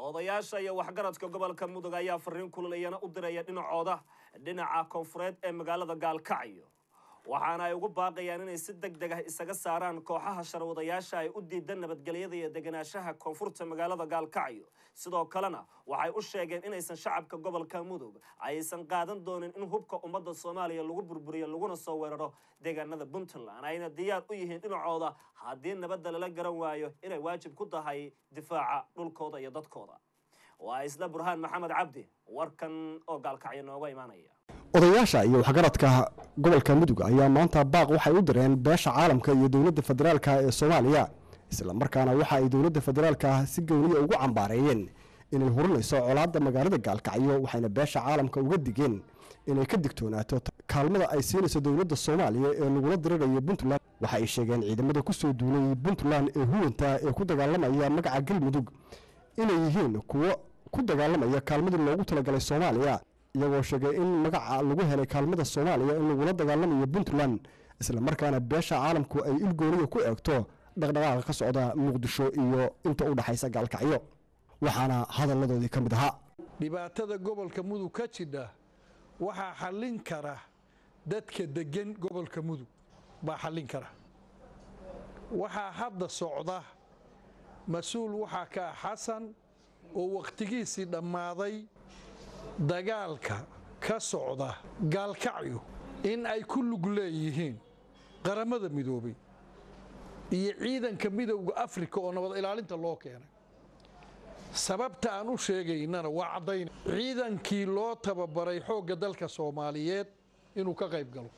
odayaasha iyo waxgaradka gobolka mudug ayaa fariin kululiyana u diraya dhinacooda dhinaca koonfureed ee magaalada gaalkacyo waxaana ay ugu baaqayaan inay si deg deg ah isaga saaraan kooxaha sharwadayaasha ay u diidan nabadgelyada iyo deganaanshaha koonfurta magaalada gaalkacyo sidoo kalena waxay u sheegeen inaysan shacabka gobolka mudug aysan qaadan doonin in hubka ummadda soomaaliya lagu burburiyo laguna soo weeraro deegaanada puntland ayna diyaar u yihiin dhinacooda haddii nabadda lala garan waayo inay waajib ku tahay difaaca dhulkooda iyo dadkooda waa isla burhaan maxamed cabdi warkan oo gaalkacyo nooga imaanaya odayaasha iyo waxgaradka gobolka mudug ayaa maanta baaq waxay u direen beesha caalamka iyo dowladda federaalka ee soomaaliya islamarkaana waxa ay dowladda federaalka si gowniya ugu cambaareeyeen inay hurinayso colaadda magaalada gaalkacyo waxayna beesha caalamka uga digeen inay ka digtoonaato kaalmada ay siinayso dowladda soomaaliya ee lagula dirirayo puntland waxa ay sheegeen ciidamada kusoo duulay puntland ee huwanta ee ku dagaalamaya magaca galmudug inay yihiin kuwo ku dagaalamaya kaalmadii loogu talagalay soomaaliya iyagoo sheegay in magaca lagu helay kaalmada soomaaliya in lagula dagaalamayo puntland islamarkaana beesha caalamku ay ilgooniya ku eegto dhaqdhaqaaqa ka socda muqdisho iyo inta u dhexaysa gaalkacyo waxaana hadalladoodii ka mid ahaa dhibaatada gobolka mudug ka jidha waxaa xallin kara dadka deggan gobolka mudug baa xallin kara waxaa hadda socda mas-uul waxaa ka ah xasan oo wakhtigiisii dhammaaday dagaalka ka socda gaalkacyo in ay ku lug leeyihiin qaramada midoobay iyo ciidanka midowda afrika oo nabad ilaalinta loo keenay sababta aan u sheegaynana waa caddayn ciidankii loo tababaray xoogga dalka soomaaliyeed inuu ka qayb galo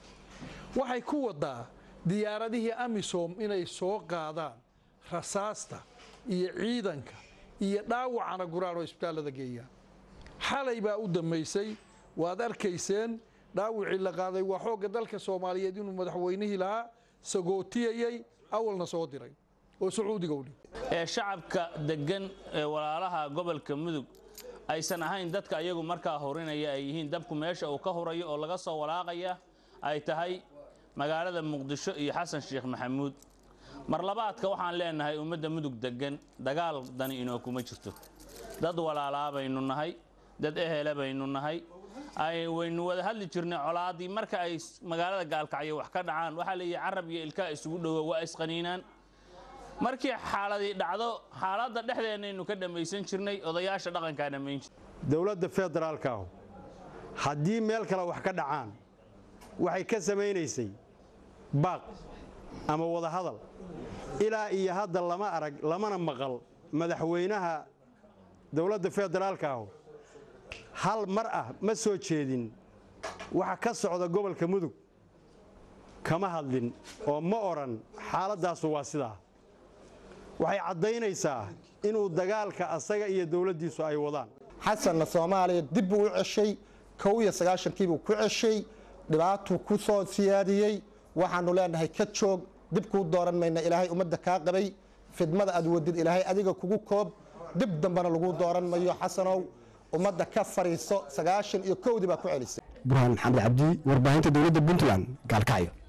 waxay ku wadaa diyaaradihii amisom inay soo qaadaan rasaasta iyo ciidanka iyo dhaawacana guraan oo isbitaallada geeyaan xalay baa u dambaysay waad arkayseen dhaawicii la qaaday waa xoogga dalka soomaaliyeed inuu madaxweynihii lahaa sagootiyayey awalna soo diray oo sacuudiga u dhig ee shacabka deggan ee walaalaha gobolka mudug aysan ahayn dadka ayagu markaa horinaya ay yihiin dabku meesha uu ka hurayo oo laga soo walaaqaya ay tahay magaalada muqdisho iyo xasan sheekh maxamuud mar labaadka waxaan leenahay ummadda mudug deggan dagaal dani inoo kuma jirto dad walaalaa baynu nahay dad ehela baynu nahay waynu wada hadli jirnay colaaddii marka ay magaalada gaalkacyo wax ka dhacaan waxaa leeyahay carab iyo ilkaa isugu dhowo waa isqaniinaan markii xaaladii dhacdo xaaladda dhexdeennaynu ka dhammaysan jirnay odayaasha dhaqankaa dhammayn jir dowladda federaalkaahu haddii meel kale wax ka dhacaan waxay ka samaynaysay baaq ama wadahadal ilaa iyo hadda lama arag lamana maqal madaxweynaha dowladda federaalkaahu hal mar ah ma soo jeedin waxa ka socda gobolka mudug kama hadlin oo ma odhan xaaladdaasu waa sidaa waxay caddaynaysaa inuu dagaalka asaga iyo dowladdiisu ay wadaan xasanna soomaaliya dib buu u ceshay kow iyo sagaashankiibuu ku ceshay dhibaatuu ku soo siyaadiyey waxaannu leenahay ka joog dib kuu dooran mayna ilaahay ummadda kaa qabay fidmada aad wadid ilaahay adiga kugu koob dib dambena lagu dooran mayo xasanow ummadda ka fadhiiso sagaashan iyo kowdii baa ku celisay burhaan maxamed cabdi warbaahinta dowladda puntland gaalkacyo